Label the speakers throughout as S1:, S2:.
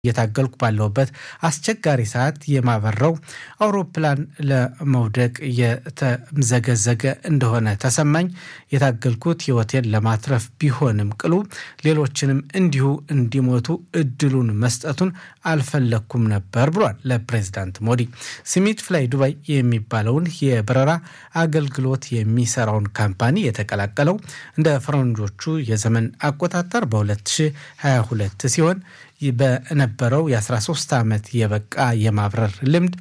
S1: እየታገልኩ ባለሁበት አስቸጋሪ ሰዓት የማበረው አውሮፕላን ለመውደቅ የተምዘገዘገ እንደሆነ ተሰማኝ። የታገልኩት ሕይወቴን ለማትረፍ ቢሆንም ቅሉ ሌሎችንም እንዲሁ እንዲሞቱ እድሉን መስጠቱን አልፈለግኩም ነበር ብሏል ለፕሬዚዳንት ሞዲ። ስሚት ፍላይ ዱባይ የሚባለውን የበረራ አገልግሎት የሚሰራውን ካምፓኒ የተቀላቀለው እንደ ፈረንጆቹ የዘመን አቆጣጠር በ2022 ሲሆን በነበረው የ13 ዓመት የበቃ የማብረር ልምድ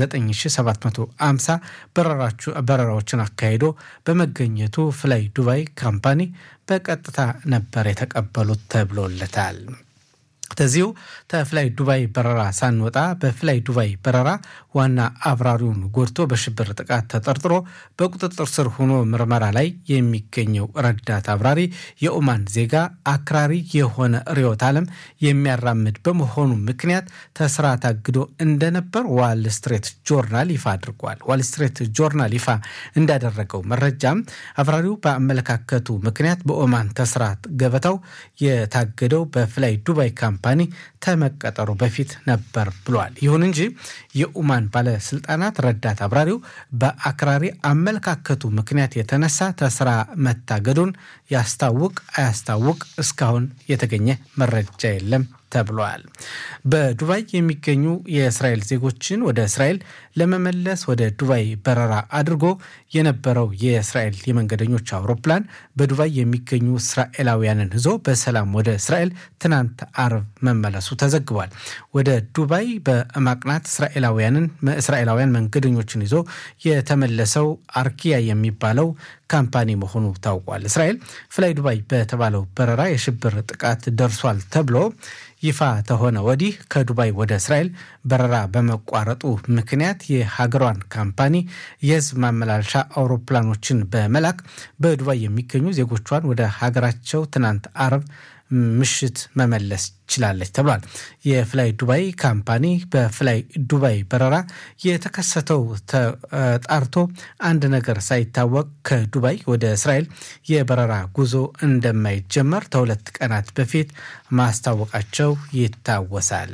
S1: 9750 በረራዎችን አካሂዶ በመገኘቱ ፍላይ ዱባይ ካምፓኒ በቀጥታ ነበር የተቀበሉት ተብሎለታል። ከዚሁ ተፍላይ ዱባይ በረራ ሳንወጣ በፍላይ ዱባይ በረራ ዋና አብራሪውን ጎድቶ በሽብር ጥቃት ተጠርጥሮ በቁጥጥር ስር ሆኖ ምርመራ ላይ የሚገኘው ረዳት አብራሪ የኦማን ዜጋ አክራሪ የሆነ ርዕዮተ ዓለም የሚያራምድ በመሆኑ ምክንያት ተስራ ታግዶ እንደነበር ዋል ስትሬት ጆርናል ይፋ አድርጓል። ዋል ስትሬት ጆርናል ይፋ እንዳደረገው መረጃም አብራሪው በአመለካከቱ ምክንያት በኦማን ተስራ ገበታው የታገደው በፍላይ ዱባይ ካምፓኒ ተመቀጠሩ በፊት ነበር ብሏል። ይሁን እንጂ የኡማን ባለስልጣናት ረዳት አብራሪው በአክራሪ አመለካከቱ ምክንያት የተነሳ ተስራ መታገዱን ያስታውቅ አያስታውቅ እስካሁን የተገኘ መረጃ የለም ተብሏል። በዱባይ የሚገኙ የእስራኤል ዜጎችን ወደ እስራኤል ለመመለስ ወደ ዱባይ በረራ አድርጎ የነበረው የእስራኤል የመንገደኞች አውሮፕላን በዱባይ የሚገኙ እስራኤላውያንን ይዞ በሰላም ወደ እስራኤል ትናንት አርብ መመለሱ ተዘግቧል። ወደ ዱባይ በማቅናት እስራኤላውያንን እስራኤላውያን መንገደኞችን ይዞ የተመለሰው አርኪያ የሚባለው ካምፓኒ መሆኑ ታውቋል። እስራኤል ፍላይ ዱባይ በተባለው በረራ የሽብር ጥቃት ደርሷል ተብሎ ይፋ ተሆነ ወዲህ ከዱባይ ወደ እስራኤል በረራ በመቋረጡ ምክንያት የሀገሯን ካምፓኒ የሕዝብ ማመላለሻ አውሮፕላኖችን በመላክ በዱባይ የሚገኙ ዜጎቿን ወደ ሀገራቸው ትናንት አርብ ምሽት መመለስ ችላለች ተብሏል። የፍላይ ዱባይ ካምፓኒ በፍላይ ዱባይ በረራ የተከሰተው ተጣርቶ አንድ ነገር ሳይታወቅ ከዱባይ ወደ እስራኤል የበረራ ጉዞ እንደማይጀመር ከሁለት ቀናት በፊት ማስታወቃቸው ይታወሳል።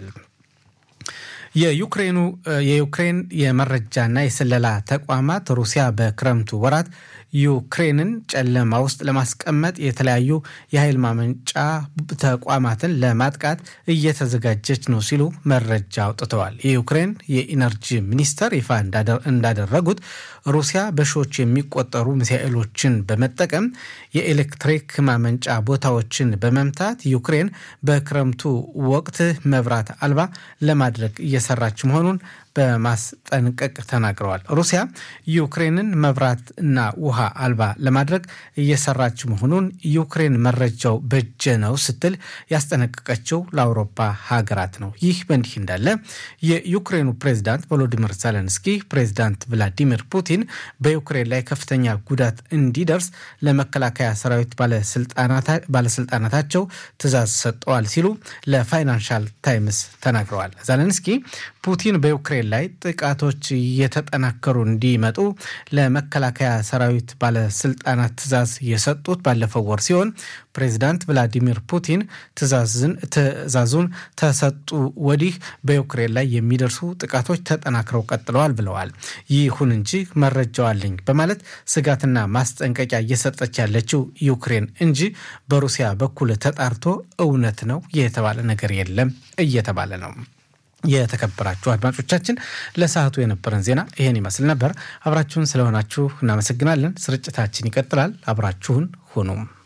S1: የዩክሬኑ የዩክሬን የመረጃና የስለላ ተቋማት ሩሲያ በክረምቱ ወራት ዩክሬንን ጨለማ ውስጥ ለማስቀመጥ የተለያዩ የኃይል ማመንጫ ተቋማትን ለማጥቃት እየተዘጋጀች ነው ሲሉ መረጃ አውጥተዋል። የዩክሬን የኢነርጂ ሚኒስተር ይፋ እንዳደረጉት ሩሲያ በሺዎች የሚቆጠሩ ሚሳኤሎችን በመጠቀም የኤሌክትሪክ ማመንጫ ቦታዎችን በመምታት ዩክሬን በክረምቱ ወቅት መብራት አልባ ለማድረግ እየሰራች መሆኑን በማስጠንቀቅ ተናግረዋል። ሩሲያ ዩክሬንን መብራት እና ውሃ አልባ ለማድረግ እየሰራች መሆኑን ዩክሬን መረጃው በጀ ነው ስትል ያስጠነቀቀችው ለአውሮፓ ሀገራት ነው። ይህ በእንዲህ እንዳለ የዩክሬኑ ፕሬዝዳንት ቮሎዲሚር ዜሌንስኪ ፕሬዝዳንት ቭላዲሚር ፑቲን በዩክሬን ላይ ከፍተኛ ጉዳት እንዲደርስ ለመከላከያ ሰራዊት ባለስልጣናታቸው ትዕዛዝ ሰጠዋል ሲሉ ለፋይናንሻል ታይምስ ተናግረዋል። ዜሌንስኪ ፑቲን በዩክሬን ላይ ጥቃቶች እየተጠናከሩ እንዲመጡ ለመከላከያ ሰራዊት ባለስልጣናት ትዕዛዝ የሰጡት ባለፈው ወር ሲሆን ፕሬዚዳንት ቭላዲሚር ፑቲን ትዕዛዙን ተሰጡ ወዲህ በዩክሬን ላይ የሚደርሱ ጥቃቶች ተጠናክረው ቀጥለዋል ብለዋል። ይሁን እንጂ መረጃው አለኝ በማለት ስጋትና ማስጠንቀቂያ እየሰጠች ያለችው ዩክሬን እንጂ በሩሲያ በኩል ተጣርቶ እውነት ነው የተባለ ነገር የለም እየተባለ ነው። የተከበራችሁ አድማጮቻችን ለሰዓቱ የነበረን ዜና ይህን ይመስል ነበር። አብራችሁን ስለሆናችሁ እናመሰግናለን። ስርጭታችን ይቀጥላል። አብራችሁን ሁኑም